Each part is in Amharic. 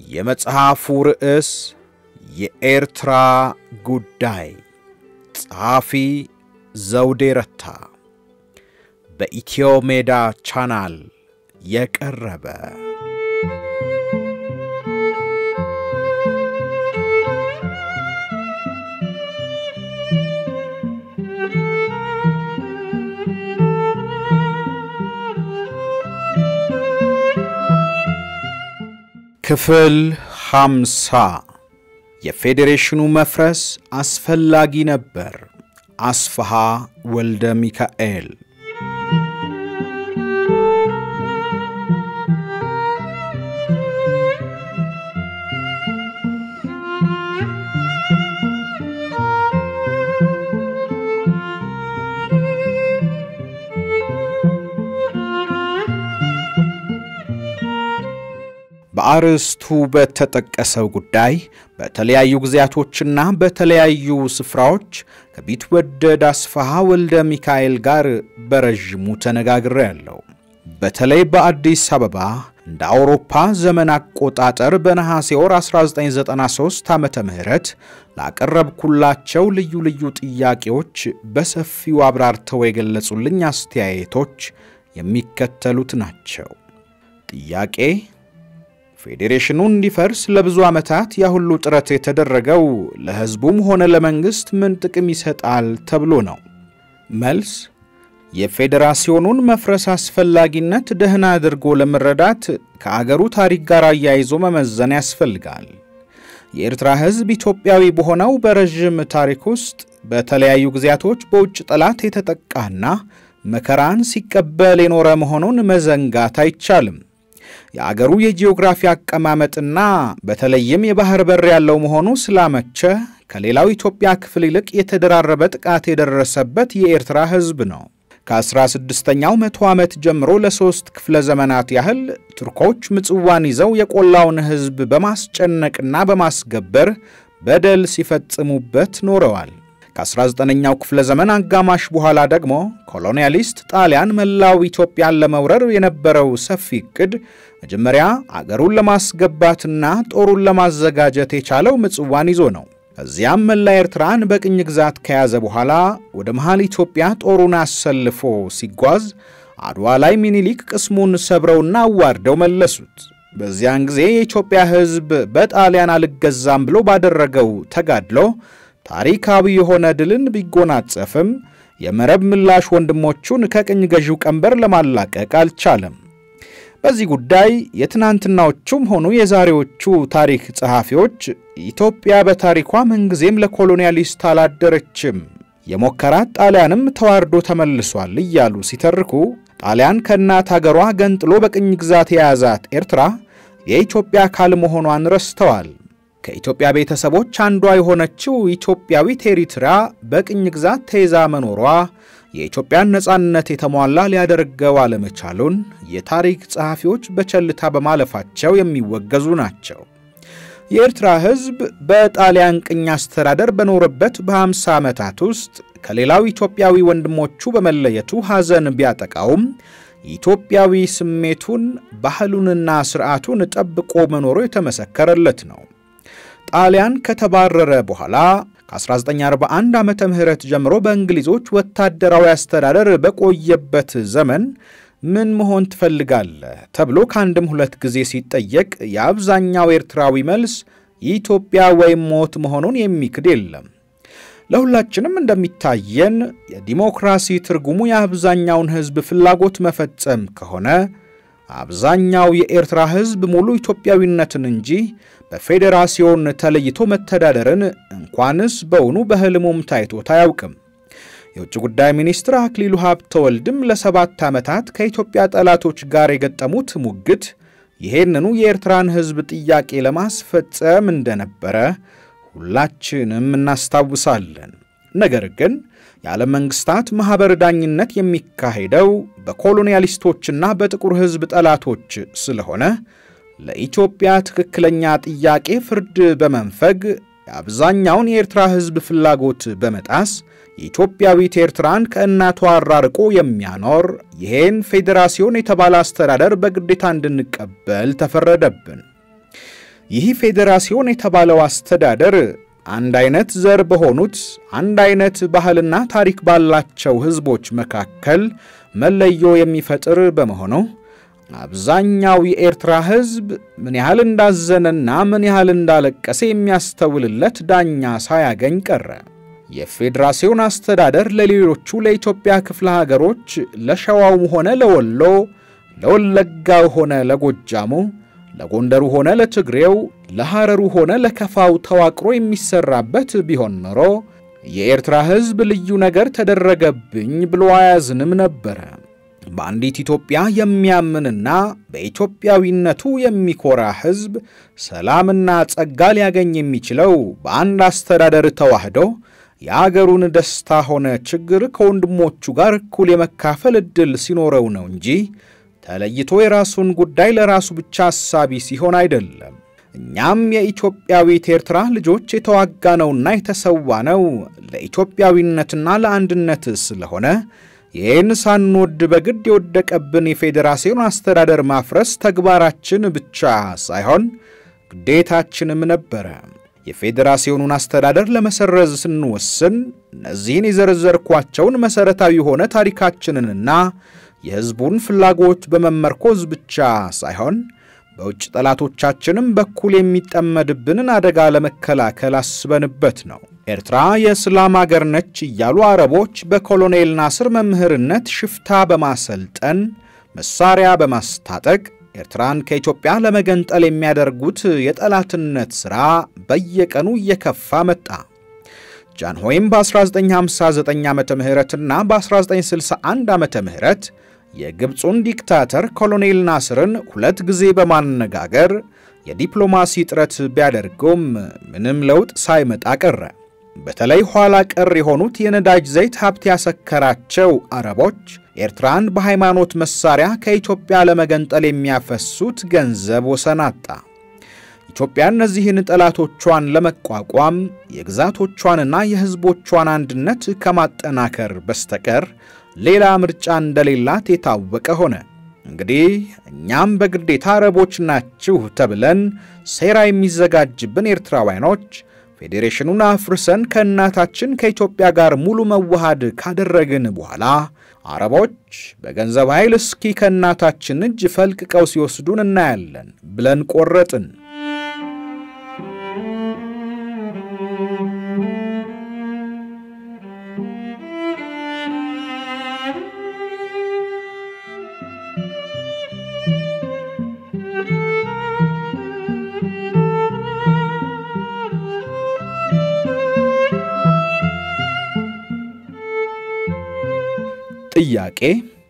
የመጽሐፉ ርዕስ የኤርትራ ጉዳይ፣ ጸሐፊ ዘውዴ ረታ፣ በኢትዮ ሜዳ ቻናል የቀረበ ክፍል ሃምሳ የፌዴሬሽኑ መፍረስ አስፈላጊ ነበር። አስፋሃ ወልደ ሚካኤል በአርዕስቱ በተጠቀሰው ጉዳይ በተለያዩ ጊዜያቶችና በተለያዩ ስፍራዎች ከቢትወደድ አስፋሃ ወልደ ሚካኤል ጋር በረዥሙ ተነጋግሬያለሁ። በተለይ በአዲስ አበባ እንደ አውሮፓ ዘመን አቆጣጠር በነሐሴ ወር 1993 ዓመተ ምህረት ላቀረብኩላቸው ልዩ ልዩ ጥያቄዎች በሰፊው አብራርተው የገለጹልኝ አስተያየቶች የሚከተሉት ናቸው። ጥያቄ ፌዴሬሽኑ እንዲፈርስ ለብዙ ዓመታት ያሁሉ ጥረት የተደረገው ለሕዝቡም ሆነ ለመንግሥት ምን ጥቅም ይሰጣል ተብሎ ነው? መልስ የፌዴራሲዮኑን መፍረስ አስፈላጊነት ደህና አድርጎ ለመረዳት ከአገሩ ታሪክ ጋር አያይዞ መመዘን ያስፈልጋል። የኤርትራ ሕዝብ ኢትዮጵያዊ በሆነው በረዥም ታሪክ ውስጥ በተለያዩ ጊዜያቶች በውጭ ጠላት የተጠቃና መከራን ሲቀበል የኖረ መሆኑን መዘንጋት አይቻልም። የአገሩ የጂኦግራፊ አቀማመጥና በተለይም የባህር በር ያለው መሆኑ ስላመቸ ከሌላው ኢትዮጵያ ክፍል ይልቅ የተደራረበ ጥቃት የደረሰበት የኤርትራ ሕዝብ ነው። ከ16ኛው መቶ ዓመት ጀምሮ ለሦስት ክፍለ ዘመናት ያህል ቱርኮች ምጽዋን ይዘው የቆላውን ሕዝብ በማስጨነቅና በማስገበር በደል ሲፈጽሙበት ኖረዋል። ከ19ኛው ክፍለ ዘመን አጋማሽ በኋላ ደግሞ ኮሎኒያሊስት ጣሊያን መላው ኢትዮጵያን ለመውረር የነበረው ሰፊ ዕቅድ መጀመሪያ አገሩን ለማስገባትና ጦሩን ለማዘጋጀት የቻለው ምጽዋን ይዞ ነው። ከዚያም መላ ኤርትራን በቅኝ ግዛት ከያዘ በኋላ ወደ መሃል ኢትዮጵያ ጦሩን አሰልፎ ሲጓዝ አድዋ ላይ ሚኒሊክ ቅስሙን ሰብረውና አዋርደው መለሱት። በዚያን ጊዜ የኢትዮጵያ ሕዝብ በጣሊያን አልገዛም ብሎ ባደረገው ተጋድሎ ታሪካዊ የሆነ ድልን ቢጎናጸፍም የመረብ ምላሽ ወንድሞቹን ከቅኝ ገዢው ቀንበር ለማላቀቅ አልቻለም። በዚህ ጉዳይ የትናንትናዎቹም ሆኑ የዛሬዎቹ ታሪክ ጸሐፊዎች ኢትዮጵያ በታሪኳ ምንጊዜም ለኮሎኒያሊስት አላደረችም፣ የሞከራት ጣሊያንም ተዋርዶ ተመልሷል እያሉ ሲተርኩ ጣሊያን ከእናት አገሯ ገንጥሎ በቅኝ ግዛት የያዛት ኤርትራ የኢትዮጵያ አካል መሆኗን ረስተዋል። ከኢትዮጵያ ቤተሰቦች አንዷ የሆነችው ኢትዮጵያዊት ኤሪትራ በቅኝ ግዛት ተይዛ መኖሯ የኢትዮጵያን ነጻነት የተሟላ ሊያደርገው አለመቻሉን የታሪክ ጸሐፊዎች በቸልታ በማለፋቸው የሚወገዙ ናቸው። የኤርትራ ሕዝብ በጣሊያን ቅኝ አስተዳደር በኖረበት በ50 ዓመታት ውስጥ ከሌላው ኢትዮጵያዊ ወንድሞቹ በመለየቱ ሐዘን ቢያጠቃውም ኢትዮጵያዊ ስሜቱን ባህሉንና ሥርዓቱን ጠብቆ መኖሩ የተመሰከረለት ነው። ጣሊያን ከተባረረ በኋላ ከ1941 ዓመተ ምህረት ጀምሮ በእንግሊዞች ወታደራዊ አስተዳደር በቆየበት ዘመን ምን መሆን ትፈልጋለህ ተብሎ ከአንድም ሁለት ጊዜ ሲጠየቅ የአብዛኛው ኤርትራዊ መልስ ኢትዮጵያ ወይም ሞት መሆኑን የሚክድ የለም። ለሁላችንም እንደሚታየን የዲሞክራሲ ትርጉሙ የአብዛኛውን ሕዝብ ፍላጎት መፈጸም ከሆነ አብዛኛው የኤርትራ ሕዝብ ሙሉ ኢትዮጵያዊነትን እንጂ በፌዴራሲዮን ተለይቶ መተዳደርን እንኳንስ በውኑ በሕልሙም ታይቶት አያውቅም። የውጭ ጉዳይ ሚኒስትር አክሊሉ ሀብተወልድም ለሰባት ዓመታት ከኢትዮጵያ ጠላቶች ጋር የገጠሙት ሙግት ይሄንኑ የኤርትራን ሕዝብ ጥያቄ ለማስፈጸም እንደነበረ ሁላችንም እናስታውሳለን። ነገር ግን የዓለም መንግሥታት ማኅበር ዳኝነት የሚካሄደው በኮሎኒያሊስቶችና በጥቁር ሕዝብ ጠላቶች ስለሆነ ለኢትዮጵያ ትክክለኛ ጥያቄ ፍርድ በመንፈግ የአብዛኛውን የኤርትራ ሕዝብ ፍላጎት በመጣስ የኢትዮጵያዊት ኤርትራን ከእናቷ አራርቆ የሚያኖር ይሄን ፌዴራሲዮን የተባለ አስተዳደር በግዴታ እንድንቀበል ተፈረደብን። ይህ ፌዴራሲዮን የተባለው አስተዳደር አንድ አይነት ዘር በሆኑት አንድ አይነት ባህልና ታሪክ ባላቸው ሕዝቦች መካከል መለዮ የሚፈጥር በመሆኑ አብዛኛው የኤርትራ ሕዝብ ምን ያህል እንዳዘነና ምን ያህል እንዳለቀሰ የሚያስተውልለት ዳኛ ሳያገኝ ቀረ። የፌዴራሲዮን አስተዳደር ለሌሎቹ ለኢትዮጵያ ክፍለ ሀገሮች ለሸዋውም ሆነ ለወሎ፣ ለወለጋው ሆነ ለጎጃሙ፣ ለጎንደሩ ሆነ ለትግሬው፣ ለሐረሩ ሆነ ለከፋው ተዋቅሮ የሚሰራበት ቢሆን ኖሮ የኤርትራ ሕዝብ ልዩ ነገር ተደረገብኝ ብሎ አያዝንም ነበረ። በአንዲት ኢትዮጵያ የሚያምንና በኢትዮጵያዊነቱ የሚኮራ ሕዝብ ሰላምና ጸጋ ሊያገኝ የሚችለው በአንድ አስተዳደር ተዋህዶ የአገሩን ደስታ ሆነ ችግር ከወንድሞቹ ጋር እኩል የመካፈል ዕድል ሲኖረው ነው እንጂ ተለይቶ የራሱን ጉዳይ ለራሱ ብቻ አሳቢ ሲሆን አይደለም። እኛም የኢትዮጵያዊት ኤርትራ ልጆች የተዋጋነውና የተሰዋነው ለኢትዮጵያዊነትና ለአንድነት ስለሆነ ይህን ሳንወድ በግድ የወደቀብን የፌዴራሲዮን አስተዳደር ማፍረስ ተግባራችን ብቻ ሳይሆን ግዴታችንም ነበረ። የፌዴራሲዮኑን አስተዳደር ለመሰረዝ ስንወስን እነዚህን የዘረዘርኳቸውን መሠረታዊ የሆነ ታሪካችንንና የሕዝቡን ፍላጎት በመመርኮዝ ብቻ ሳይሆን በውጭ ጠላቶቻችንም በኩል የሚጠመድብንን አደጋ ለመከላከል አስበንበት ነው። ኤርትራ የእስላም አገር ነች እያሉ አረቦች በኮሎኔል ናስር መምህርነት ሽፍታ በማሰልጠን መሳሪያ በማስታጠቅ ኤርትራን ከኢትዮጵያ ለመገንጠል የሚያደርጉት የጠላትነት ሥራ በየቀኑ እየከፋ መጣ። ጃንሆይም በ1959 ዓ ምህረትና በ1961 ዓ ምህረት የግብፁን ዲክታተር ኮሎኔል ናስርን ሁለት ጊዜ በማነጋገር የዲፕሎማሲ ጥረት ቢያደርገውም ምንም ለውጥ ሳይመጣ ቀረ። በተለይ ኋላ ቀር የሆኑት የነዳጅ ዘይት ሀብት ያሰከራቸው አረቦች ኤርትራን በሃይማኖት መሳሪያ ከኢትዮጵያ ለመገንጠል የሚያፈሱት ገንዘብ ወሰን አጣ። ኢትዮጵያ እነዚህን ጠላቶቿን ለመቋቋም የግዛቶቿንና የሕዝቦቿን አንድነት ከማጠናከር በስተቀር ሌላ ምርጫ እንደሌላት የታወቀ ሆነ። እንግዲህ እኛም በግዴታ አረቦች ናችሁ ተብለን ሴራ የሚዘጋጅብን ኤርትራውያኖች ፌዴሬሽኑን አፍርሰን ከእናታችን ከኢትዮጵያ ጋር ሙሉ መዋሃድ ካደረግን በኋላ አረቦች በገንዘብ ኃይል እስኪ ከእናታችን እጅ ፈልቅቀው ሲወስዱን እናያለን ብለን ቆረጥን። ጥያቄ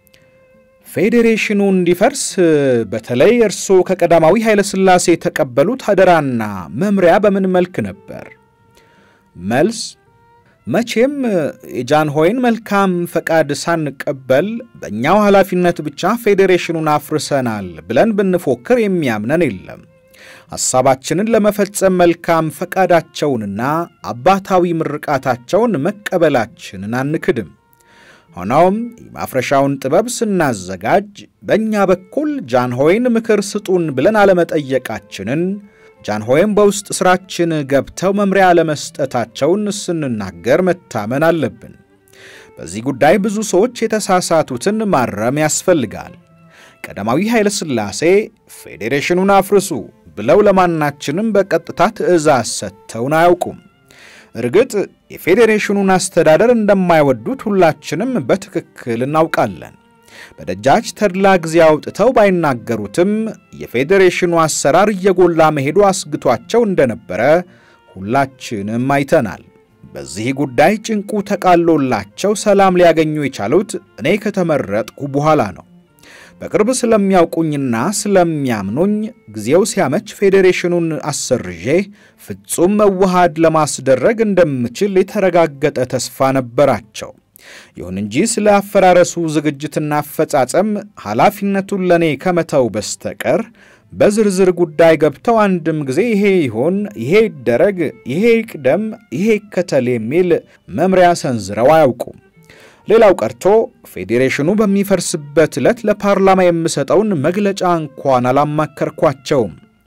ፌዴሬሽኑ እንዲፈርስ በተለይ እርስዎ ከቀዳማዊ ኃይለ ሥላሴ የተቀበሉት አደራና መምሪያ በምን መልክ ነበር? መልስ መቼም የጃንሆይን መልካም ፈቃድ ሳንቀበል በእኛው ኃላፊነት ብቻ ፌዴሬሽኑን አፍርሰናል ብለን ብንፎክር የሚያምነን የለም። ሐሳባችንን ለመፈጸም መልካም ፈቃዳቸውንና አባታዊ ምርቃታቸውን መቀበላችንን አንክድም። ሆኖም የማፍረሻውን ጥበብ ስናዘጋጅ በእኛ በኩል ጃንሆይን ምክር ስጡን ብለን አለመጠየቃችንን ጃንሆይም በውስጥ ሥራችን ገብተው መምሪያ አለመስጠታቸውን ስንናገር መታመን አለብን። በዚህ ጉዳይ ብዙ ሰዎች የተሳሳቱትን ማረም ያስፈልጋል። ቀዳማዊ ኃይለ ሥላሴ ፌዴሬሽኑን አፍርሱ ብለው ለማናችንም በቀጥታ ትእዛዝ ሰጥተውን አያውቁም። እርግጥ የፌዴሬሽኑን አስተዳደር እንደማይወዱት ሁላችንም በትክክል እናውቃለን። በደጃች ተድላ ጊዜ አውጥተው ባይናገሩትም የፌዴሬሽኑ አሰራር እየጎላ መሄዱ አስግቷቸው እንደነበረ ሁላችንም አይተናል። በዚህ ጉዳይ ጭንቁ ተቃሎላቸው ሰላም ሊያገኙ የቻሉት እኔ ከተመረጥኩ በኋላ ነው። በቅርብ ስለሚያውቁኝና ስለሚያምኑኝ ጊዜው ሲያመች ፌዴሬሽኑን አሰርዤ ፍጹም መዋሃድ ለማስደረግ እንደምችል የተረጋገጠ ተስፋ ነበራቸው። ይሁን እንጂ ስለ አፈራረሱ ዝግጅትና አፈጻጸም ኃላፊነቱን ለእኔ ከመተው በስተቀር በዝርዝር ጉዳይ ገብተው አንድም ጊዜ ይሄ ይሆን፣ ይሄ ይደረግ፣ ይሄ ይቅደም፣ ይሄ ይከተል የሚል መምሪያ ሰንዝረው አያውቁም። ሌላው ቀርቶ ፌዴሬሽኑ በሚፈርስበት ዕለት ለፓርላማ የምሰጠውን መግለጫ እንኳን አላማከርኳቸውም።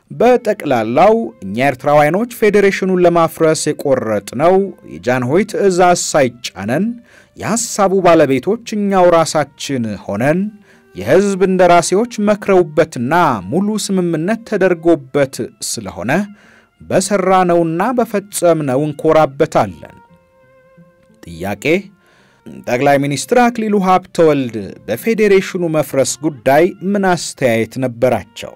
በጠቅላላው እኛ ኤርትራውያኖች ፌዴሬሽኑን ለማፍረስ የቆረጥነው የጃንሆይ ትዕዛዝ ሳይጫነን የሐሳቡ ባለቤቶች እኛው ራሳችን ሆነን የሕዝብ እንደራሴዎች መክረውበትና ሙሉ ስምምነት ተደርጎበት ስለሆነ በሠራነውና በፈጸምነው እንኮራበታለን። ጥያቄ ጠቅላይ ሚኒስትር አክሊሉ ሀብተወልድ በፌዴሬሽኑ መፍረስ ጉዳይ ምን አስተያየት ነበራቸው?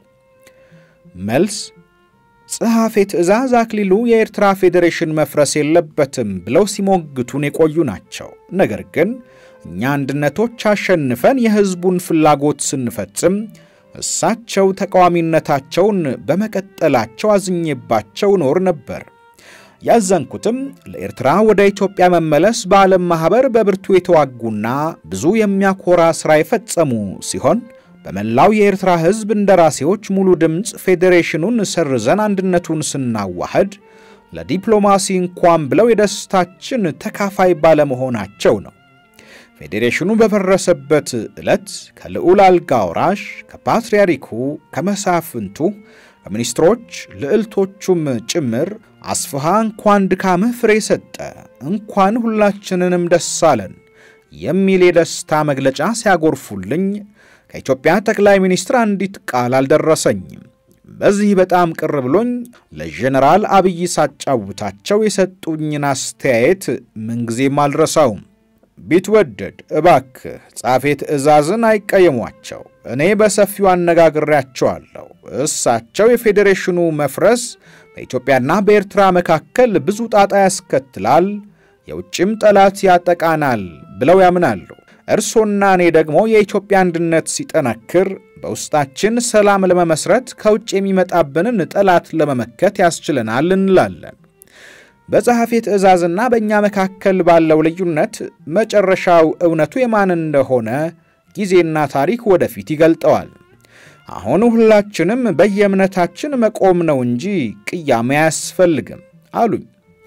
መልስ ጸሐፌ ትእዛዝ አክሊሉ የኤርትራ ፌዴሬሽን መፍረስ የለበትም ብለው ሲሞግቱን የቆዩ ናቸው። ነገር ግን እኛ አንድነቶች አሸንፈን የሕዝቡን ፍላጎት ስንፈጽም እሳቸው ተቃዋሚነታቸውን በመቀጠላቸው አዝኜባቸው ኖር ነበር። ያዘንኩትም ለኤርትራ ወደ ኢትዮጵያ መመለስ በዓለም ማኅበር በብርቱ የተዋጉና ብዙ የሚያኮራ ሥራ የፈጸሙ ሲሆን በመላው የኤርትራ ሕዝብ እንደራሴዎች ሙሉ ድምፅ ፌዴሬሽኑን ሰርዘን አንድነቱን ስናዋህድ ለዲፕሎማሲ እንኳን ብለው የደስታችን ተካፋይ ባለመሆናቸው ነው። ፌዴሬሽኑ በፈረሰበት ዕለት ከልዑል አልጋ ወራሽ፣ ከፓትርያርኩ፣ ከመሳፍንቱ፣ ከሚኒስትሮች ልዕልቶቹም ጭምር አስፍሃ እንኳን ድካምህ ፍሬ ሰጠ፣ እንኳን ሁላችንንም ደስ አለን የሚል የደስታ መግለጫ ሲያጎርፉልኝ ከኢትዮጵያ ጠቅላይ ሚኒስትር አንዲት ቃል አልደረሰኝም። በዚህ በጣም ቅር ብሎኝ ለጀነራል አብይ ሳጫውታቸው የሰጡኝን አስተያየት ምንጊዜም አልረሳውም። ቢትወደድ እባክህ ጻፌ ትእዛዝን አይቀየሟቸው። እኔ በሰፊው አነጋግሬያቸዋለሁ። እሳቸው የፌዴሬሽኑ መፍረስ በኢትዮጵያና በኤርትራ መካከል ብዙ ጣጣ ያስከትላል፣ የውጭም ጠላት ያጠቃናል ብለው ያምናሉ። እርሶና እኔ ደግሞ የኢትዮጵያ አንድነት ሲጠነክር በውስጣችን ሰላም ለመመስረት ከውጭ የሚመጣብንን ጠላት ለመመከት ያስችለናል እንላለን። በጸሐፌ ትእዛዝና በእኛ መካከል ባለው ልዩነት መጨረሻው እውነቱ የማን እንደሆነ ጊዜና ታሪክ ወደፊት ይገልጠዋል። አሁን ሁላችንም በየእምነታችን መቆም ነው እንጂ ቅያሜ አያስፈልግም አሉኝ።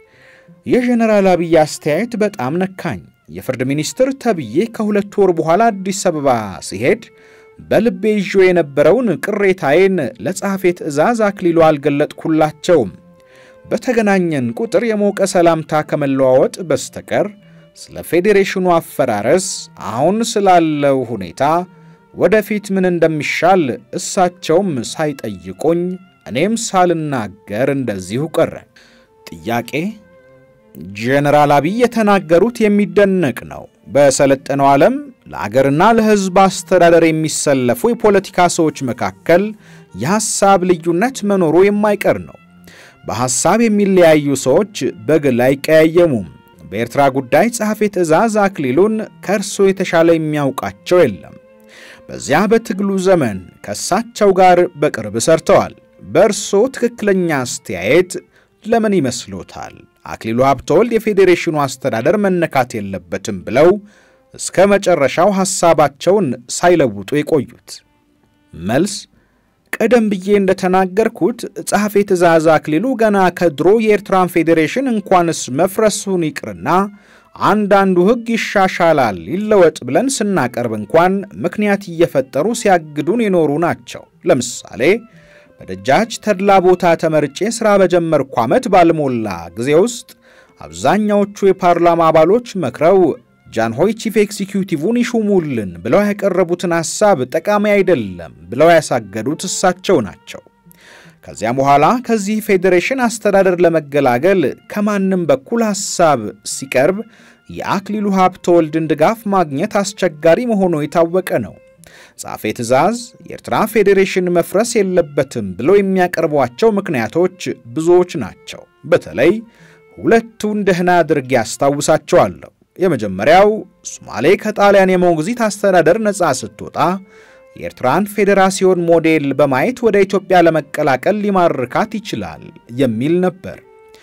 የጀነራል አብይ አስተያየት በጣም ነካኝ። የፍርድ ሚኒስትር ተብዬ ከሁለት ወር በኋላ አዲስ አበባ ሲሄድ በልቤ ይዤ የነበረውን ቅሬታዬን ለጸሐፌ ትእዛዝ አክሊሉ አልገለጥኩላቸውም። በተገናኘን ቁጥር የሞቀ ሰላምታ ከመለዋወጥ በስተቀር ስለ ፌዴሬሽኑ አፈራረስ፣ አሁን ስላለው ሁኔታ፣ ወደፊት ምን እንደሚሻል እሳቸውም ሳይጠይቁኝ እኔም ሳልናገር እንደዚሁ ቀረ። ጥያቄ ጄኔራል አብይ የተናገሩት የሚደነቅ ነው። በሰለጠነው ዓለም ለአገርና ለሕዝብ አስተዳደር የሚሰለፉ የፖለቲካ ሰዎች መካከል የሐሳብ ልዩነት መኖሩ የማይቀር ነው። በሐሳብ የሚለያዩ ሰዎች በግል አይቀያየሙም። በኤርትራ ጉዳይ ጸሐፌ ትእዛዝ አክሊሉን ከእርሶ የተሻለ የሚያውቃቸው የለም። በዚያ በትግሉ ዘመን ከእሳቸው ጋር በቅርብ ሰርተዋል። በእርሶ ትክክለኛ አስተያየት ለምን ይመስሎታል አክሊሉ ሀብተወልድ የፌዴሬሽኑ አስተዳደር መነካት የለበትም ብለው እስከ መጨረሻው ሐሳባቸውን ሳይለውጡ የቆዩት? መልስ ቀደም ብዬ እንደተናገርኩት ጸሐፌ ትእዛዝ አክሊሉ ገና ከድሮ የኤርትራን ፌዴሬሽን እንኳንስ መፍረሱን ይቅርና አንዳንዱ ሕግ ይሻሻላል ይለወጥ ብለን ስናቀርብ እንኳን ምክንያት እየፈጠሩ ሲያግዱን የኖሩ ናቸው። ለምሳሌ በደጃች ተድላ ቦታ ተመርጬ ሥራ በጀመርኩ ዓመት ባልሞላ ጊዜ ውስጥ አብዛኛዎቹ የፓርላማ አባሎች መክረው ጃንሆይ ቺፍ ኤክዚኪዩቲቭን ይሹሙልን ብለው ያቀረቡትን ሐሳብ ጠቃሚ አይደለም ብለው ያሳገዱት እሳቸው ናቸው። ከዚያም በኋላ ከዚህ ፌዴሬሽን አስተዳደር ለመገላገል ከማንም በኩል ሐሳብ ሲቀርብ የአክሊሉ ሀብተወልድን ድጋፍ ማግኘት አስቸጋሪ መሆኑ የታወቀ ነው። ጻፌ ትእዛዝ የኤርትራ ፌዴሬሽን መፍረስ የለበትም ብለው የሚያቀርቧቸው ምክንያቶች ብዙዎች ናቸው። በተለይ ሁለቱን ደህና አድርጌ ያስታውሳቸዋለሁ። የመጀመሪያው ሶማሌ ከጣሊያን የሞግዚት አስተዳደር ነፃ ስትወጣ የኤርትራን ፌዴራሲዮን ሞዴል በማየት ወደ ኢትዮጵያ ለመቀላቀል ሊማርካት ይችላል የሚል ነበር።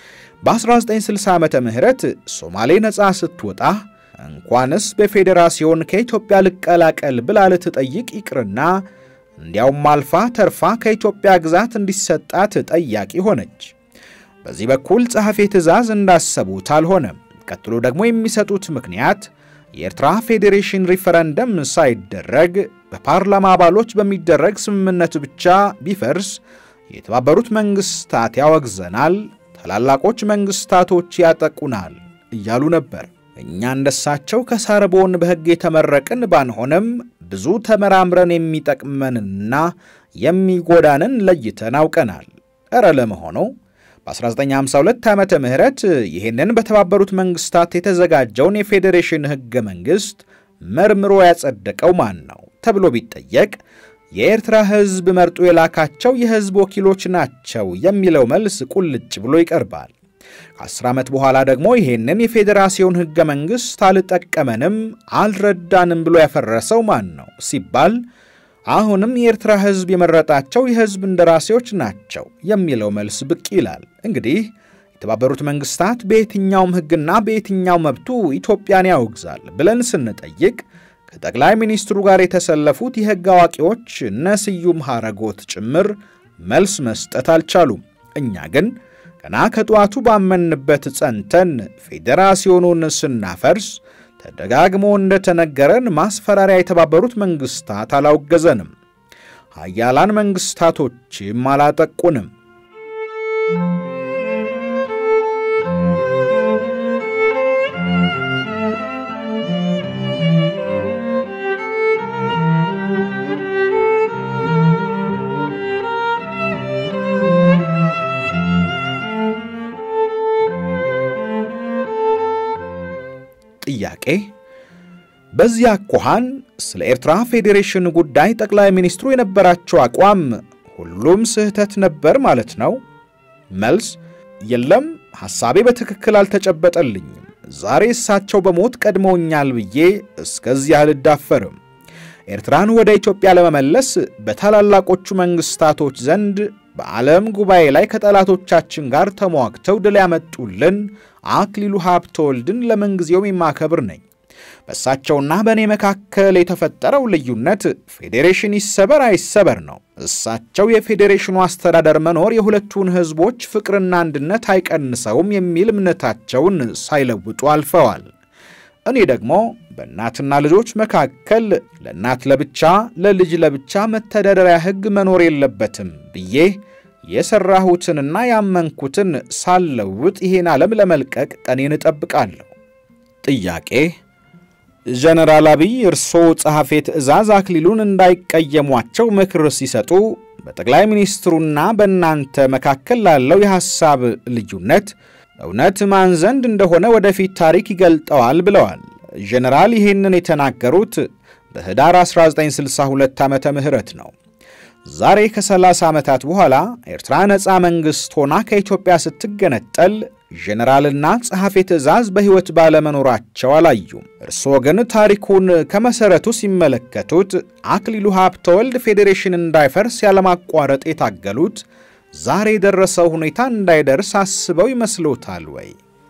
በ1960 ዓመተ ምህረት ሶማሌ ነፃ ስትወጣ እንኳንስ በፌዴራሲዮን ከኢትዮጵያ ልቀላቀል ብላ ልትጠይቅ ይቅርና እንዲያውም አልፋ ተርፋ ከኢትዮጵያ ግዛት እንዲሰጣት ጠያቂ ሆነች። በዚህ በኩል ጸሐፌ ትእዛዝ እንዳሰቡት አልሆነም። ቀጥሎ ደግሞ የሚሰጡት ምክንያት የኤርትራ ፌዴሬሽን ሪፈረንደም ሳይደረግ በፓርላማ አባሎች በሚደረግ ስምምነት ብቻ ቢፈርስ የተባበሩት መንግስታት ያወግዘናል፣ ታላላቆች መንግስታቶች ያጠቁናል እያሉ ነበር። እኛ እንደሳቸው ከሳርቦን በሕግ የተመረቅን ባንሆንም ብዙ ተመራምረን የሚጠቅመንና የሚጎዳንን ለይተን አውቀናል። እረ ለመሆኑ በ1952 ዓመተ ምህረት ይህንን በተባበሩት መንግስታት የተዘጋጀውን የፌዴሬሽን ሕገ መንግሥት መርምሮ ያጸደቀው ማን ነው ተብሎ ቢጠየቅ የኤርትራ ሕዝብ መርጦ የላካቸው የሕዝብ ወኪሎች ናቸው የሚለው መልስ ቁልጭ ብሎ ይቀርባል። ከአስር ዓመት በኋላ ደግሞ ይሄንን የፌዴራሲዮን ሕገ መንግሥት አልጠቀመንም፣ አልረዳንም ብሎ ያፈረሰው ማን ነው ሲባል አሁንም የኤርትራ ሕዝብ የመረጣቸው የሕዝብ እንደራሴዎች ናቸው የሚለው መልስ ብቅ ይላል። እንግዲህ የተባበሩት መንግስታት በየትኛውም ሕግና በየትኛው መብቱ ኢትዮጵያን ያወግዛል ብለን ስንጠይቅ ከጠቅላይ ሚኒስትሩ ጋር የተሰለፉት የሕግ አዋቂዎች እነ ስዩም ሐረጎት ጭምር መልስ መስጠት አልቻሉም። እኛ ግን ገና ከጠዋቱ ባመንበት ጸንተን ፌዴራሲዮኑን ስናፈርስ ተደጋግሞ እንደተነገረን ማስፈራሪያ የተባበሩት መንግስታት አላወገዘንም። ሀያላን መንግስታቶችም አላጠቁንም። ጥያቄ በዚህ አኳኋን ስለ ኤርትራ ፌዴሬሽን ጉዳይ ጠቅላይ ሚኒስትሩ የነበራቸው አቋም ሁሉም ስህተት ነበር ማለት ነው? መልስ የለም፣ ሐሳቤ በትክክል አልተጨበጠልኝም። ዛሬ እሳቸው በሞት ቀድመውኛል ብዬ እስከዚህ አልዳፈርም። ኤርትራን ወደ ኢትዮጵያ ለመመለስ በታላላቆቹ መንግስታቶች ዘንድ በዓለም ጉባኤ ላይ ከጠላቶቻችን ጋር ተሟግተው ድል ያመጡልን አክሊሉ ሀብተወልድን ለምንጊዜውም የማከብር ነኝ። በእሳቸውና በእኔ መካከል የተፈጠረው ልዩነት ፌዴሬሽን ይሰበር አይሰበር ነው። እሳቸው የፌዴሬሽኑ አስተዳደር መኖር የሁለቱን ሕዝቦች ፍቅርና አንድነት አይቀንሰውም የሚል እምነታቸውን ሳይለውጡ አልፈዋል። እኔ ደግሞ በእናትና ልጆች መካከል ለእናት ለብቻ ለልጅ ለብቻ መተዳደሪያ ሕግ መኖር የለበትም ብዬ የሠራሁትንና ያመንኩትን ሳልለውጥ ይሄን ዓለም ለመልቀቅ ቀኔን እጠብቃለሁ። ጥያቄ ጀነራል አብይ እርስዎ ጸሐፌ ትእዛዝ አክሊሉን እንዳይቀየሟቸው ምክር ሲሰጡ በጠቅላይ ሚኒስትሩና በእናንተ መካከል ላለው የሐሳብ ልዩነት እውነት ማን ዘንድ እንደሆነ ወደፊት ታሪክ ይገልጠዋል ብለዋል። ጀነራል ይህንን የተናገሩት በኅዳር 1962 ዓመተ ምህረት ነው። ዛሬ ከ30 ዓመታት በኋላ ኤርትራ ነፃ መንግሥት ሆና ከኢትዮጵያ ስትገነጠል ጀነራልና ጸሐፌ ትእዛዝ በሕይወት ባለመኖራቸው አላዩም። እርስዎ ግን ታሪኩን ከመሠረቱ ሲመለከቱት አክሊሉ ሀብተወልድ ፌዴሬሽን እንዳይፈርስ ያለማቋረጥ የታገሉት ዛሬ የደረሰው ሁኔታ እንዳይደርስ አስበው ይመስሎታል ወይ?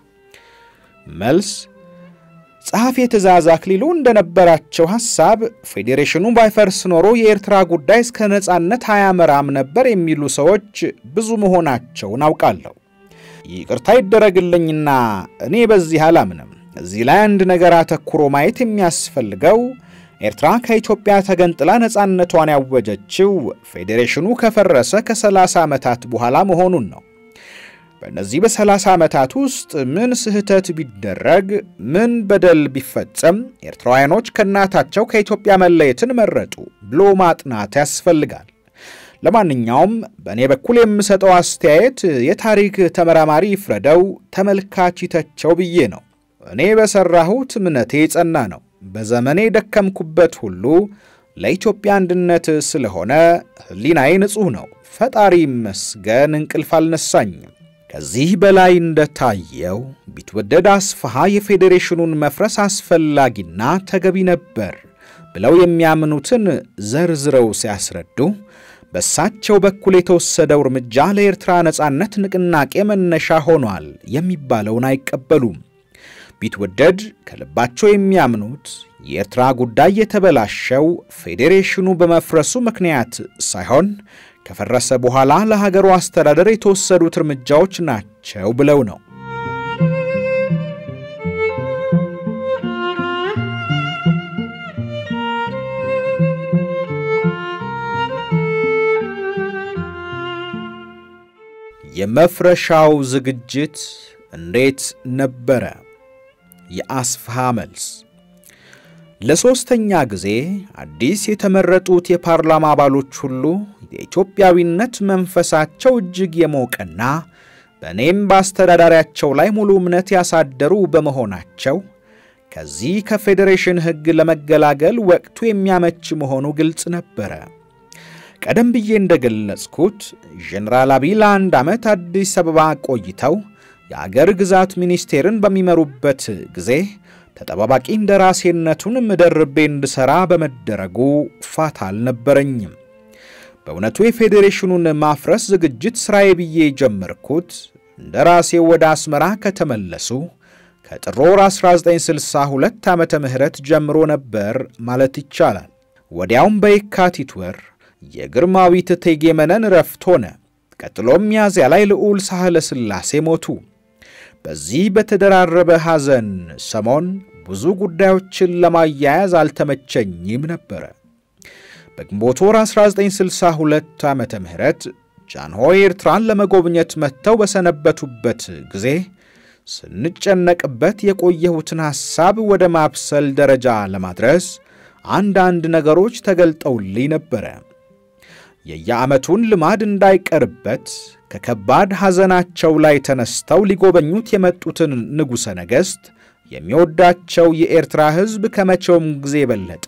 መልስ ጸሐፌ ትእዛዝ አክሊሉ እንደነበራቸው ሐሳብ ፌዴሬሽኑ ባይፈርስ ኖሮ የኤርትራ ጉዳይ እስከ ነጻነት አያመራም ነበር የሚሉ ሰዎች ብዙ መሆናቸውን አውቃለሁ። ይቅርታ ይደረግልኝና እኔ በዚህ አላምንም። እዚህ ላይ አንድ ነገር አተኩሮ ማየት የሚያስፈልገው ኤርትራ ከኢትዮጵያ ተገንጥላ ነጻነቷን ያወጀችው ፌዴሬሽኑ ከፈረሰ ከ30 ዓመታት በኋላ መሆኑን ነው። በእነዚህ በ30 ዓመታት ውስጥ ምን ስህተት ቢደረግ፣ ምን በደል ቢፈጸም ኤርትራውያኖች ከእናታቸው ከኢትዮጵያ መለየትን መረጡ ብሎ ማጥናት ያስፈልጋል። ለማንኛውም በእኔ በኩል የምሰጠው አስተያየት የታሪክ ተመራማሪ ይፍረደው፣ ተመልካች ይተቸው ብዬ ነው። እኔ በሠራሁት እምነቴ የጸና ነው። በዘመኔ ደከምኩበት ሁሉ ለኢትዮጵያ አንድነት ስለሆነ ሕሊናዬ ንጹሕ ነው። ፈጣሪ ይመስገን እንቅልፍ አልነሳኝም። ከዚህ በላይ እንደታየው ቢትወደድ አስፋሃ የፌዴሬሽኑን መፍረስ አስፈላጊና ተገቢ ነበር ብለው የሚያምኑትን ዘርዝረው ሲያስረዱ በእሳቸው በኩል የተወሰደው እርምጃ ለኤርትራ ነጻነት ንቅናቄ መነሻ ሆኗል የሚባለውን አይቀበሉም። ቢትወደድ ከልባቸው የሚያምኑት የኤርትራ ጉዳይ የተበላሸው ፌዴሬሽኑ በመፍረሱ ምክንያት ሳይሆን ከፈረሰ በኋላ ለሀገሩ አስተዳደር የተወሰዱት እርምጃዎች ናቸው ብለው ነው። የመፍረሻው ዝግጅት እንዴት ነበረ? የአስፋሃ መልስ። ለሦስተኛ ጊዜ አዲስ የተመረጡት የፓርላማ አባሎች ሁሉ የኢትዮጵያዊነት መንፈሳቸው እጅግ የሞቀና በእኔም በአስተዳዳሪያቸው ላይ ሙሉ እምነት ያሳደሩ በመሆናቸው ከዚህ ከፌዴሬሽን ሕግ ለመገላገል ወቅቱ የሚያመች መሆኑ ግልጽ ነበረ። ቀደም ብዬ እንደገለጽኩት ጀኔራል አብይ ለአንድ ዓመት አዲስ አበባ ቆይተው የአገር ግዛት ሚኒስቴርን በሚመሩበት ጊዜ ተጠባባቂ እንደራሴነቱን ምደርቤ እንድሠራ በመደረጉ ፋታ አልነበረኝም። በእውነቱ የፌዴሬሽኑን ማፍረስ ዝግጅት ሥራዬ ብዬ ጀመርኩት እንደራሴው ወደ አስመራ ከተመለሱ ከጥር ወር 1962 ዓመተ ምህረት ጀምሮ ነበር ማለት ይቻላል። ወዲያውም በየካቲት ወር የግርማዊት እቴጌ መነን ረፍት ሆነ። ቀጥሎም ሚያዝያ ላይ ልዑል ሳህለ ሥላሴ ሞቱ። በዚህ በተደራረበ ሐዘን ሰሞን ብዙ ጉዳዮችን ለማያያዝ አልተመቸኝም ነበረ። በግንቦት ወር 1962 ዓመተ ምህረት ጃንሆይ ኤርትራን ለመጎብኘት መጥተው በሰነበቱበት ጊዜ ስንጨነቅበት የቆየሁትን ሐሳብ ወደ ማብሰል ደረጃ ለማድረስ አንዳንድ ነገሮች ተገልጠውልኝ ነበረ። የየዓመቱን ልማድ እንዳይቀርበት ከከባድ ሐዘናቸው ላይ ተነስተው ሊጎበኙት የመጡትን ንጉሠ ነገሥት የሚወዳቸው የኤርትራ ሕዝብ ከመቼውም ጊዜ የበለጠ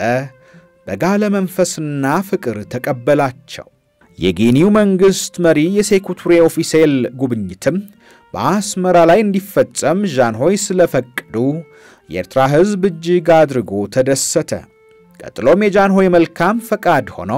በጋለ መንፈስና ፍቅር ተቀበላቸው። የጊኒው መንግሥት መሪ የሴኩቱሬ ኦፊሴል ጉብኝትም በአስመራ ላይ እንዲፈጸም ዣንሆይ ስለፈቀዱ የኤርትራ ሕዝብ እጅግ አድርጎ ተደሰተ። ቀጥሎም የጃንሆይ መልካም ፈቃድ ሆኖ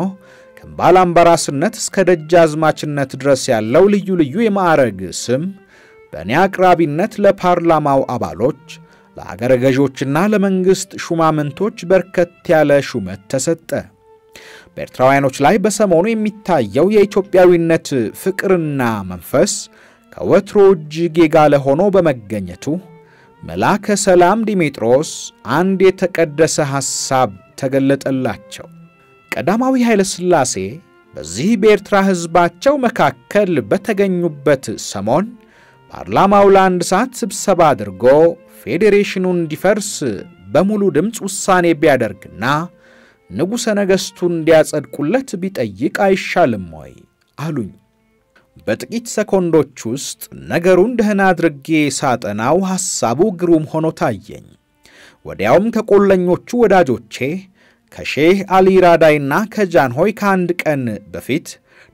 ከምባላምባራስነት እስከ ደጃዝማችነት ድረስ ያለው ልዩ ልዩ የማዕረግ ስም በእኔ አቅራቢነት ለፓርላማው አባሎች፣ ለአገረ ገዦችና ለመንግሥት ሹማምንቶች በርከት ያለ ሹመት ተሰጠ። በኤርትራውያኖች ላይ በሰሞኑ የሚታየው የኢትዮጵያዊነት ፍቅርና መንፈስ ከወትሮ እጅግ የጋለ ሆኖ በመገኘቱ መልአከ ሰላም ዲሜጥሮስ አንድ የተቀደሰ ሐሳብ ተገለጠላቸው። ቀዳማዊ ኃይለ ሥላሴ በዚህ በኤርትራ ሕዝባቸው መካከል በተገኙበት ሰሞን ፓርላማው ለአንድ ሰዓት ስብሰባ አድርጎ ፌዴሬሽኑ እንዲፈርስ በሙሉ ድምፅ ውሳኔ ቢያደርግና ንጉሠ ነገሥቱን እንዲያጸድቁለት ቢጠይቅ አይሻልም ወይ አሉኝ። በጥቂት ሰኮንዶች ውስጥ ነገሩን ደህና አድርጌ ሳጠናው ሐሳቡ ግሩም ሆኖ ታየኝ። ወዲያውም ከቆለኞቹ ወዳጆቼ ከሼህ አሊ ራዳይና ከጃንሆይ ከአንድ ቀን በፊት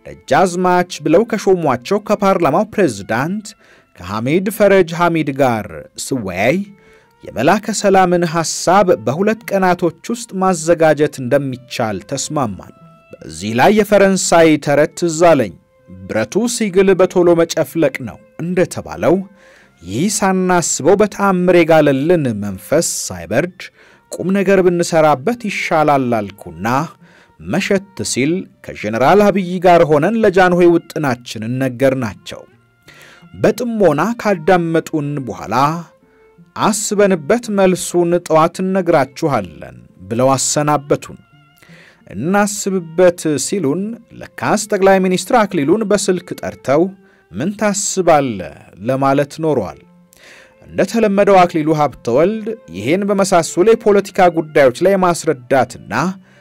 ደጃዝማች ብለው ከሾሟቸው ከፓርላማው ፕሬዝዳንት ከሐሚድ ፈረጅ ሐሚድ ጋር ስወያይ የመላከ ሰላምን ሐሳብ በሁለት ቀናቶች ውስጥ ማዘጋጀት እንደሚቻል ተስማማን። በዚህ ላይ የፈረንሳይ ተረት ትዝ አለኝ። ብረቱ ሲግል በቶሎ መጨፍለቅ ነው እንደተባለው ይህ ሳናስበው በተአምር የጋለልን መንፈስ ሳይበርድ ቁም ነገር ብንሠራበት ይሻላል አልኩና መሸት ሲል ከጀኔራል አብይ ጋር ሆነን ለጃንሆይ ውጥናችንን ነገርናቸው። በጥሞና ካዳመጡን በኋላ አስበንበት መልሱን ጠዋት እነግራችኋለን ብለው አሰናበቱን። እናስብበት ሲሉን ለካስ ጠቅላይ ሚኒስትር አክሊሉን በስልክ ጠርተው ምን ታስባለህ ለማለት ኖሯል። እንደተለመደው አክሊሉ ሀብተወልድ ይህን በመሳሰሉ የፖለቲካ ጉዳዮች ላይ የማስረዳትና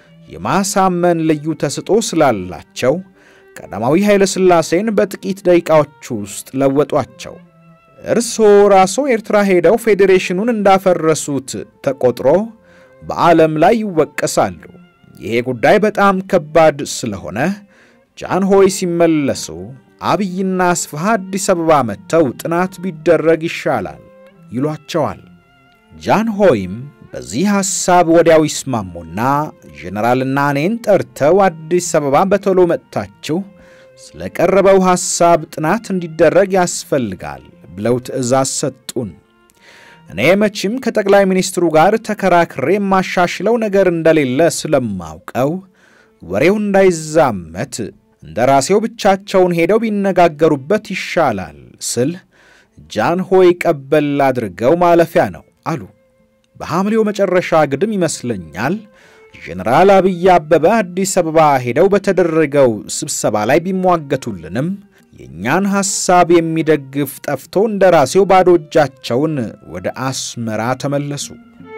የማሳመን ልዩ ተስጦ ስላላቸው ቀዳማዊ ኃይለ ሥላሴን በጥቂት ደቂቃዎች ውስጥ ለወጧቸው። እርስዎ ራስዎ ኤርትራ ሄደው ፌዴሬሽኑን እንዳፈረሱት ተቆጥሮ በዓለም ላይ ይወቀሳሉ። ይሄ ጉዳይ በጣም ከባድ ስለሆነ ጃንሆይ ሲመለሱ አብይና አስፋሃ አዲስ አበባ መጥተው ጥናት ቢደረግ ይሻላል ይሏቸዋል። ጃንሆይም በዚህ ሐሳብ ወዲያው ይስማሙና ጀነራልና እኔን ጠርተው አዲስ አበባ በቶሎ መጥታችሁ ስለ ቀረበው ሐሳብ ጥናት እንዲደረግ ያስፈልጋል ብለው ትእዛዝ ሰጡን። እኔ መቼም ከጠቅላይ ሚኒስትሩ ጋር ተከራክሬ የማሻሽለው ነገር እንደሌለ ስለማውቀው ወሬው እንዳይዛመት እንደ ራሴው ብቻቸውን ሄደው ቢነጋገሩበት ይሻላል ስል ጃንሆይ ቀበል አድርገው ማለፊያ ነው አሉ። በሐምሌው መጨረሻ ግድም ይመስለኛል ጀኔራል አብይ አበበ አዲስ አበባ ሄደው በተደረገው ስብሰባ ላይ ቢሟገቱልንም የእኛን ሐሳብ የሚደግፍ ጠፍቶ እንደራሴው ባዶ እጃቸውን ወደ አስመራ ተመለሱ።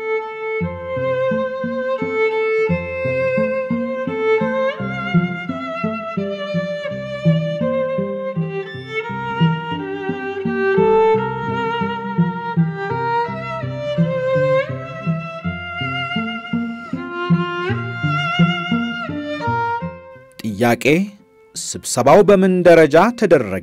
ጥያቄ ስብሰባው በምን ደረጃ ተደረገ?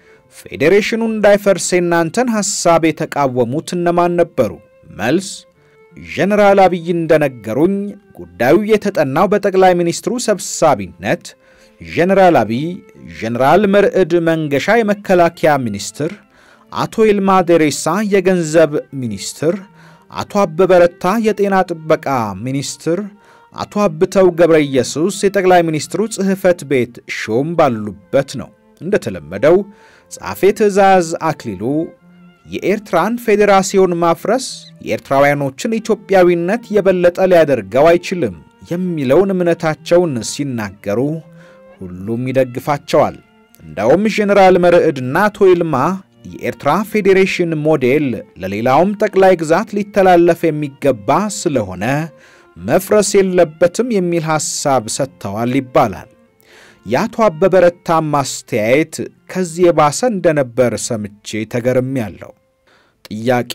ፌዴሬሽኑ እንዳይፈርስ የእናንተን ሐሳብ የተቃወሙት እነማን ነበሩ? መልስ ጀነራል አብይ እንደነገሩኝ ጉዳዩ የተጠናው በጠቅላይ ሚኒስትሩ ሰብሳቢነት ጀነራል አብይ፣ ጀነራል መርዕድ መንገሻ የመከላከያ ሚኒስትር፣ አቶ ይልማ ደሬሳ የገንዘብ ሚኒስትር፣ አቶ አበበ ረታ የጤና ጥበቃ ሚኒስትር አቶ አብተው ገብረ ኢየሱስ የጠቅላይ ሚኒስትሩ ጽሕፈት ቤት ሹም ባሉበት ነው። እንደተለመደው ጸሐፌ ትእዛዝ አክሊሉ የኤርትራን ፌዴራሲዮን ማፍረስ የኤርትራውያኖችን ኢትዮጵያዊነት የበለጠ ሊያደርገው አይችልም የሚለውን እምነታቸውን ሲናገሩ ሁሉም ይደግፋቸዋል። እንደውም ጄኔራል መርዕድና አቶ ይልማ የኤርትራ ፌዴሬሽን ሞዴል ለሌላውም ጠቅላይ ግዛት ሊተላለፍ የሚገባ ስለሆነ መፍረስ የለበትም የሚል ሐሳብ ሰጥተዋል ይባላል። የአቶ አበበ ረታም ማስተያየት ከዚህ የባሰ እንደነበር ሰምቼ ተገርሜያለሁ። ጥያቄ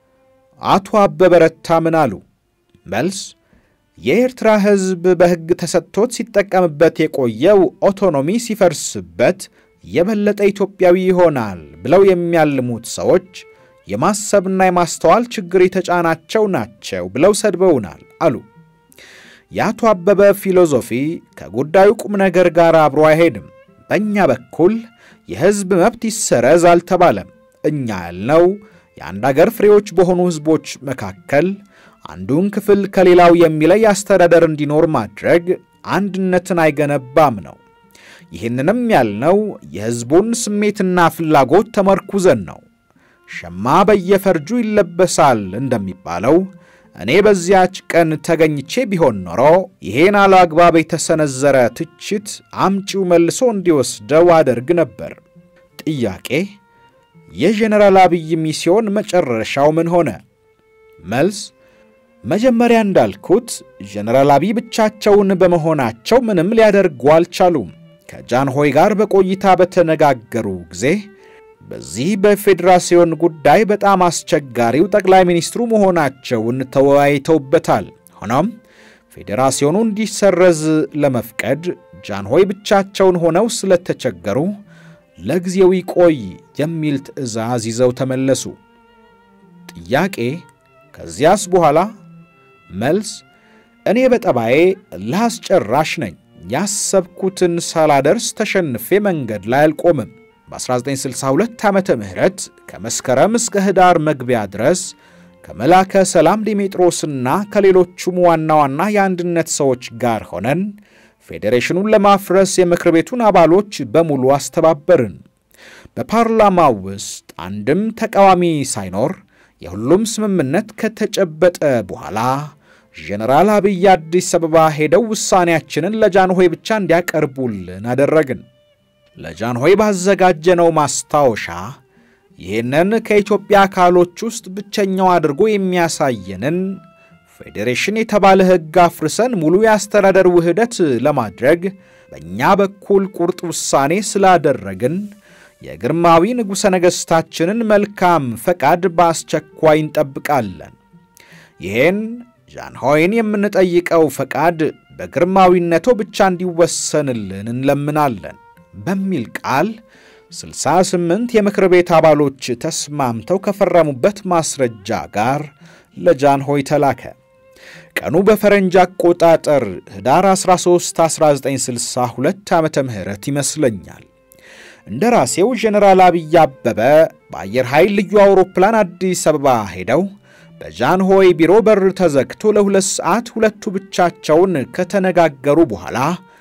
አቶ አበበ ረታ ምን አሉ? መልስ የኤርትራ ሕዝብ በሕግ ተሰጥቶት ሲጠቀምበት የቆየው ኦቶኖሚ ሲፈርስበት የበለጠ ኢትዮጵያዊ ይሆናል ብለው የሚያልሙት ሰዎች የማሰብና የማስተዋል ችግር የተጫናቸው ናቸው ብለው ሰድበውናል አሉ። የአቶ አበበ ፊሎዞፊ ከጉዳዩ ቁም ነገር ጋር አብሮ አይሄድም። በእኛ በኩል የሕዝብ መብት ይሰረዝ አልተባለም። እኛ ያልነው የአንድ አገር ፍሬዎች በሆኑ ሕዝቦች መካከል አንዱን ክፍል ከሌላው የሚለይ አስተዳደር እንዲኖር ማድረግ አንድነትን አይገነባም ነው። ይህንንም ያልነው የሕዝቡን ስሜትና ፍላጎት ተመርኩዘን ነው። ሸማ በየፈርጁ ይለበሳል እንደሚባለው እኔ በዚያች ቀን ተገኝቼ ቢሆን ኖሮ ይሄን አላግባብ የተሰነዘረ ትችት አምጪው መልሶ እንዲወስደው አደርግ ነበር። ጥያቄ የጀነራል አብይ ሚስዮን መጨረሻው ምን ሆነ? መልስ መጀመሪያ እንዳልኩት ጀነራል አብይ ብቻቸውን በመሆናቸው ምንም ሊያደርጉ አልቻሉም። ከጃንሆይ ጋር በቆይታ በተነጋገሩ ጊዜ በዚህ በፌዴራሲዮን ጉዳይ በጣም አስቸጋሪው ጠቅላይ ሚኒስትሩ መሆናቸውን ተወያይተውበታል። ሆኖም ፌዴራሲዮኑ እንዲሰረዝ ለመፍቀድ ጃንሆይ ብቻቸውን ሆነው ስለተቸገሩ ለጊዜው ይቆይ የሚል ትዕዛዝ ይዘው ተመለሱ። ጥያቄ ከዚያስ በኋላ መልስ እኔ በጠባዬ ላስጨራሽ ነኝ። ያሰብኩትን ሳላደርስ ተሸንፌ መንገድ ላይ አልቆምም። በ1962 ዓመተ ምህረት ከመስከረም እስከ ኅዳር መግቢያ ድረስ ከመላከ ሰላም ዲሜጥሮስና ከሌሎቹም ዋና ዋና የአንድነት ሰዎች ጋር ሆነን ፌዴሬሽኑን ለማፍረስ የምክር ቤቱን አባሎች በሙሉ አስተባበርን። በፓርላማው ውስጥ አንድም ተቃዋሚ ሳይኖር የሁሉም ስምምነት ከተጨበጠ በኋላ ጄኔራል አብይ አዲስ አበባ ሄደው ውሳኔያችንን ለጃንሆይ ብቻ እንዲያቀርቡልን አደረግን። ለጃንሆይ ባዘጋጀነው ማስታወሻ ይህንን ከኢትዮጵያ አካሎች ውስጥ ብቸኛው አድርጎ የሚያሳየንን ፌዴሬሽን የተባለ ሕግ አፍርሰን ሙሉ የአስተዳደር ውህደት ለማድረግ በእኛ በኩል ቁርጥ ውሳኔ ስላደረግን የግርማዊ ንጉሠ ነገሥታችንን መልካም ፈቃድ በአስቸኳይ እንጠብቃለን። ይህን ጃንሆይን የምንጠይቀው ፈቃድ በግርማዊነቶ ብቻ እንዲወሰንልን እንለምናለን በሚል ቃል 68 የምክር ቤት አባሎች ተስማምተው ከፈረሙበት ማስረጃ ጋር ለጃንሆይ ተላከ። ቀኑ በፈረንጅ አቆጣጠር ኅዳር 13 1962 ዓመተ ምህረት ይመስለኛል። እንደ ራሴው ጀነራል አብይ አበበ በአየር ኃይል ልዩ አውሮፕላን አዲስ አበባ ሄደው በጃንሆይ ቢሮ በር ተዘግቶ ለሁለት ሰዓት ሁለቱ ብቻቸውን ከተነጋገሩ በኋላ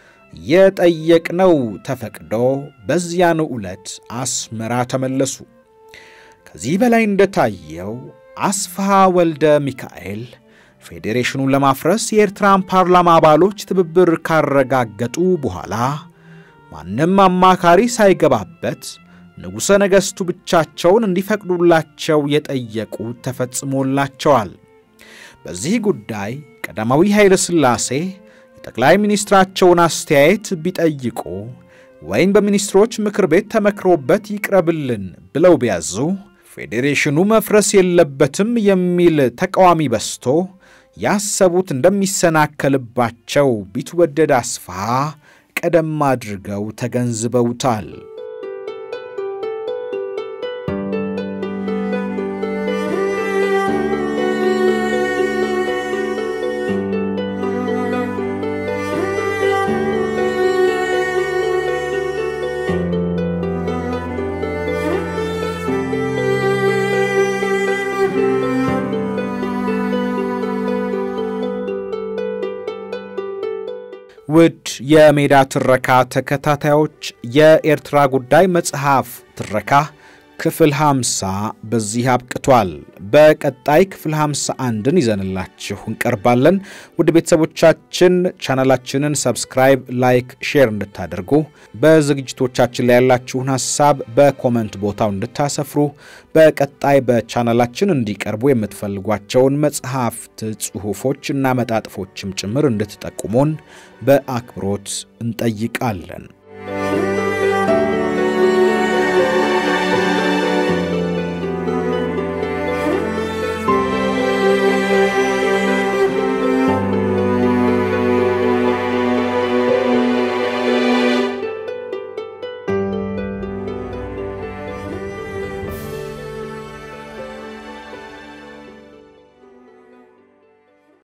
የጠየቅነው ተፈቅዶ በዚያኑ ዕለት አስመራ ተመለሱ። ከዚህ በላይ እንደታየው አስፋሃ ወልደ ሚካኤል ፌዴሬሽኑን ለማፍረስ የኤርትራን ፓርላማ አባሎች ትብብር ካረጋገጡ በኋላ ማንም አማካሪ ሳይገባበት ንጉሠ ነገሥቱ ብቻቸውን እንዲፈቅዱላቸው የጠየቁት ተፈጽሞላቸዋል። በዚህ ጉዳይ ቀዳማዊ ኃይለ ሥላሴ የጠቅላይ ሚኒስትራቸውን አስተያየት ቢጠይቁ ወይም በሚኒስትሮች ምክር ቤት ተመክሮበት ይቅረብልን ብለው ቢያዙ ፌዴሬሽኑ መፍረስ የለበትም የሚል ተቃዋሚ በዝቶ ያሰቡት እንደሚሰናከልባቸው ቢትወደድ አስፋሃ ቀደም አድርገው ተገንዝበውታል። ውድ የሜዳ ትረካ ተከታታዮች የኤርትራ ጉዳይ መጽሐፍ ትረካ ክፍል 50 በዚህ አብቅቷል። በቀጣይ ክፍል 51ን ይዘንላችሁ እንቀርባለን። ውድ ቤተሰቦቻችን ቻናላችንን ሰብስክራይብ፣ ላይክ፣ ሼር እንድታደርጉ በዝግጅቶቻችን ላይ ያላችሁን ሀሳብ በኮመንት ቦታው እንድታሰፍሩ በቀጣይ በቻናላችን እንዲቀርቡ የምትፈልጓቸውን መጽሐፍት፣ ጽሑፎች እና መጣጥፎችም ጭምር እንድትጠቁሙን በአክብሮት እንጠይቃለን።